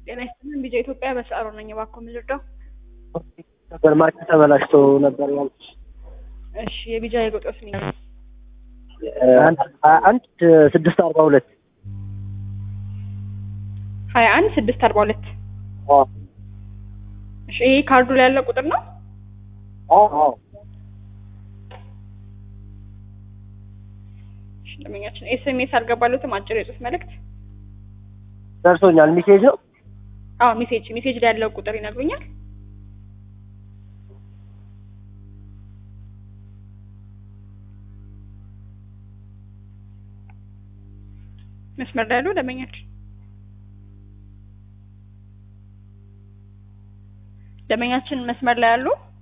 ጤና ይስጥልን ቢጃ ኢትዮጵያ በሰዓሩ ነኝ። እባክዎ ምን ልርዳው? ነበር ማርኬት ተበላሽቶ ነበር ያልኩሽ። እሺ የቢጃ የቁጥሮስ ነው አንድ አንድ ስድስት አርባ ሁለት ሀያ አንድ ስድስት አርባ ሁለት እሺ ይሄ ካርዱ ላይ ያለ ቁጥር ነው? እሺ ደንበኛችን ኤስኤምኤስ አልገባለትም አጭር የጽሁፍ መልእክት ደርሶኛል። ሚሴጅ ነው። አዎ ሜሴጅ ሜሴጅ ላይ ያለው ቁጥር ይነግሩኛል? መስመር ላይ ያለው ደንበኛችን ደንበኛችን መስመር ላይ ያሉ